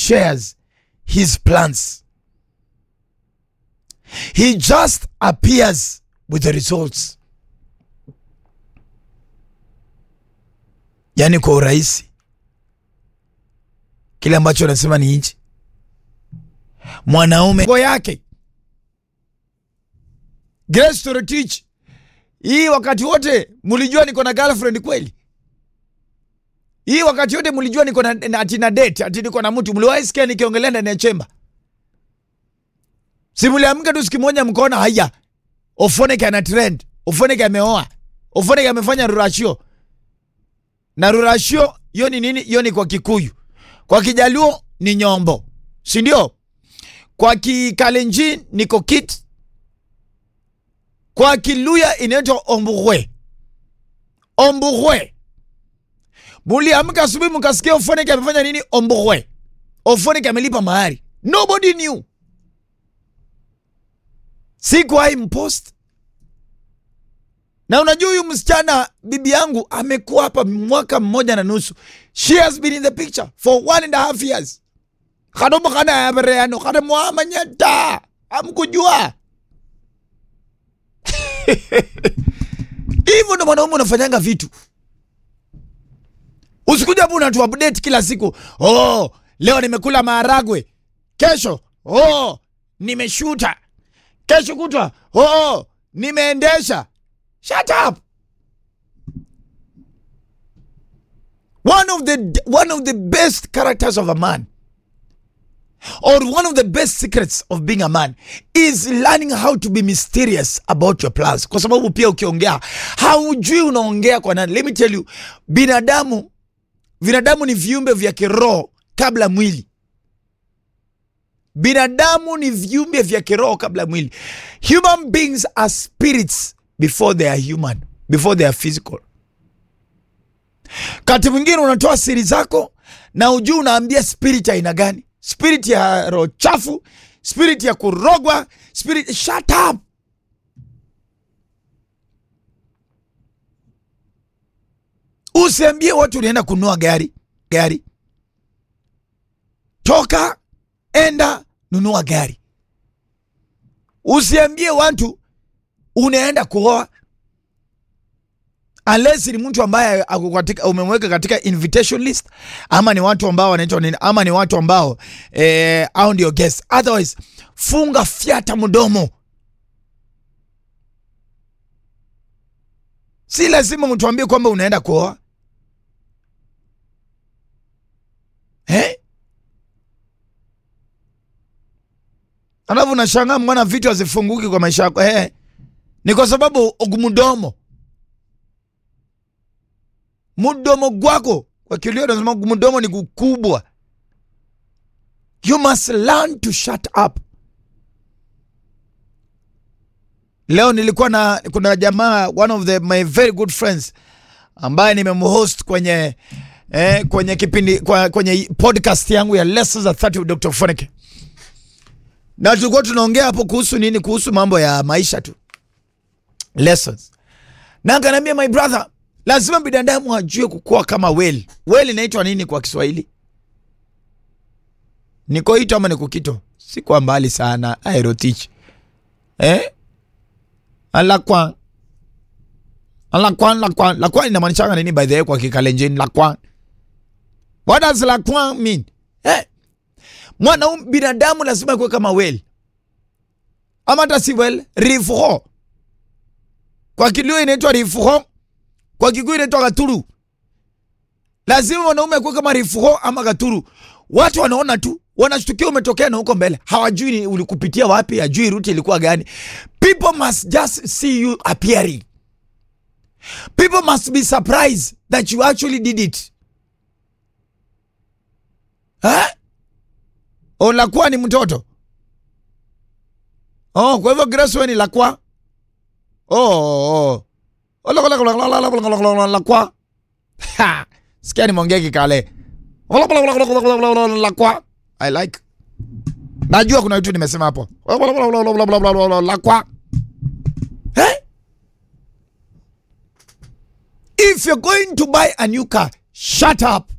shares his plans. He just appears with the results. Yaani kwa urahisi, kile ambacho anasema ni hichi, mwanaume ngo yake Grace Torotich, hii wakati wote mulijua niko na girlfriend kweli? Hii wakati wote mlijua niko na na- ati na date ati niko na mtu, mliwahi sikia nikiongelea ndani ya chemba? Si mliamka tu siku moja mkaona haya, Ofoneke ana trend, Ofoneke ameoa, Ofoneke amefanya rurashio. Na rurashio hiyo ni nini? Hiyo ni kwa Kikuyu, kwa Kijaluo ni nyombo, si ndio? Kwa Kikalenjin ni kokit, kwa Kiluya inaitwa omburwe, omburwe. Muliamka asubuhi mkasikia Ofoneke amefanya nini? Omburwe. Ofoneke amelipa mahari. Nobody knew. Sikuwahi mpost. Na unajua huyu msichana bibi yangu amekuwa hapa mwaka mmoja na nusu. She has been in the picture for one and a half years. Kadomo kana ya bereano, kada muamanyata. Amkujua. Hivyo ndo mwanaume unafanyanga vitu. Usikuja hapo unatu update kila siku. Oh, leo nimekula maharagwe. Kesho, oh, nimeshuta. Kesho kutwa, oh, nimeendesha. Shut up. One of the one of the best characters of a man or one of the best secrets of being a man is learning how to be mysterious about your plans, kwa sababu pia ukiongea haujui unaongea kwa nani. Let me tell you, binadamu binadamu ni viumbe vya kiroho kabla mwili. Binadamu ni viumbe vya kiroho kabla mwili. Human beings are spirits before they are human, before they are physical. Kati mwingine unatoa siri zako na ujui unaambia spirit aina gani? Spirit ya roho chafu, spirit ya kurogwa, spirit. Shut up. Usiambie watu unaenda kununua gari gari. Toka enda nunua gari. Usiambie watu unaenda kuoa unless ni mtu ambaye ako katika umemweka katika invitation list, ama ni watu ambao wanaitwa nini, ama ni watu ambao eh, au ndio guest. Otherwise funga fyata mdomo. Si lazima mtuambie kwamba unaenda kuoa eh? Alafu unashangaa mwana vitu hazifunguki kwa maisha yako eh, ni kwa sababu mdomo mdomo gwako kwa kilio nasema mdomo ni kukubwa. You must learn to shut up. Leo nilikuwa na kuna jamaa one of the my very good friends ambaye nimemhost kwenye eh, kwenye kipindi kwa, kwenye podcast yangu ya Lessons at 30 with Dr. Foneke. Na tulikuwa tunaongea hapo kuhusu nini? Kuhusu mambo ya maisha tu. Lessons. Na akaniambia my brother, lazima binadamu ajue kukua kama weli. Weli inaitwa nini kwa Kiswahili? Nikoito ama nikukito? Si kwa mbali sana, aerotich. Eh? Alakwan. Alakwan, lakwan. Lakwan inamaanisha nini by the way kwa Kikalenjin? Lakwan. What does lakwan mean? Eh? Mwanaume binadamu lazima kuwe kama weli. Ama hata si weli, rifho. Kwa Kilio inaitwa rifho. Kwa Kikuyu inaitwa Gaturu. Lazima mwanaume akuwe kama Rifuho ama Gaturu. Watu wanaona tu, wanashtukia umetokea na huko mbele, hawajui ni ulikupitia wapi, hajui ruti ilikuwa gani. People must just see you appearing. People must be surprised that you actually did it. Ha? O, Lakwa ni mtoto. Oh, kwa hivyo Grace wewe ni Lakwa. Oh, oh. Lakwa. Ha! Sikia nimeongea Kikale. Lakwa. I like. Najua kuna vitu nimesema hapo. Lakwa. Eh? If you're going to buy a new car, shut up.